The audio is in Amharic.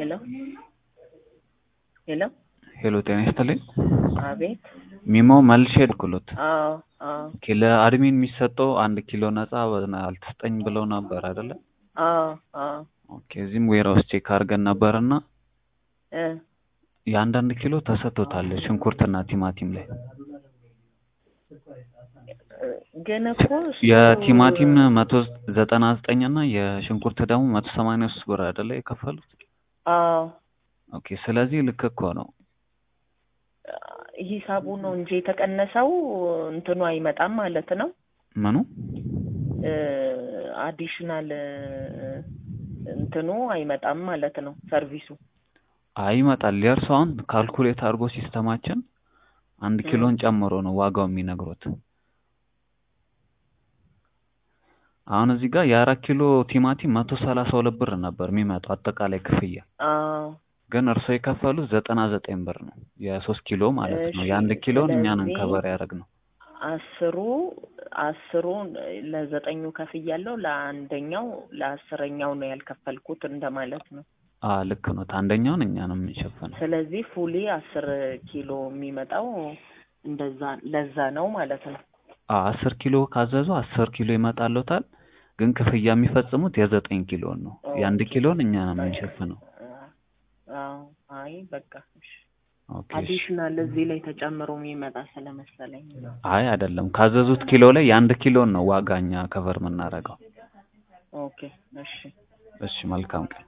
ሄሎ ሄሎ ሄሎ ጤና ይስጥልኝ። አቤት ሚሞ መልሼ ልኩሎት። አዎ አዎ ኦኬ ለአድሚን የሚሰጠው አንድ ኪሎ ነፃ አልተሰጠኝ ብለው ነበር አይደለ? አዎ አዎ ኦኬ እዚህም ዌራውስ ቼክ አድርገን ነበርና እ የአንዳንድ ኪሎ ተሰጥቶታል ሽንኩርትና ቲማቲም ላይ ግን እኮ እሱ የቲማቲም መቶ ዘጠና ዘጠኝ እና የሽንኩርት ደግሞ መቶ ሰማንያ ሶስት ብር አይደለ የከፈሉት? አዎ ኦኬ ስለዚህ ልክ እኮ ነው። ሂሳቡ ነው እንጂ የተቀነሰው እንትኑ አይመጣም ማለት ነው። ምኑ አዲሽናል እንትኑ አይመጣም ማለት ነው ሰርቪሱ። አይ ይመጣል። የእርሱ አሁን ካልኩሌት አድርጎ ሲስተማችን አንድ ኪሎን ጨምሮ ነው ዋጋው የሚነግሩት። አሁን እዚህ ጋር የአራት ኪሎ ቲማቲም መቶ ሰላሳ ሁለት ብር ነበር የሚመጣው አጠቃላይ ክፍያ አዎ ግን እርስዎ የከፈሉት ዘጠና ዘጠኝ ብር ነው የሶስት ኪሎ ማለት ነው። እሺ፣ የአንድ ኪሎን እኛ ነን ስለዚህ ከበር ያደረግ ነው። አስሩ አስሩ ለዘጠኙ ከፍያለሁ ለአንደኛው ለአስረኛው ነው ያልከፈልኩት እንደማለት ነው። አ ልክ ነው። አንደኛውን እኛ ነው የምንሸፍነው። ስለዚህ ፉሊ አስር ኪሎ የሚመጣው እንደዛ ለዛ ነው ማለት ነው። አ አስር ኪሎ ካዘዙ አስር ኪሎ ይመጣልዎታል። ግን ክፍያ የሚፈጽሙት የዘጠኝ ኪሎን ነው። የአንድ ኦኬ ኪሎን እኛ ነው የምንሸፍነው። አዎ አይ በቃ እሺ። ኦኬ እሺ። አዲሽናል እዚህ ላይ ተጨምሮ የሚመጣ ስለመሰለኝ ነው። አይ አይደለም፣ ካዘዙት ኪሎ ላይ የአንድ ኪሎን ነው ዋጋ እኛ ከቨር የምናደርገው። ኦኬ እሺ። እሺ መልካም ቀን።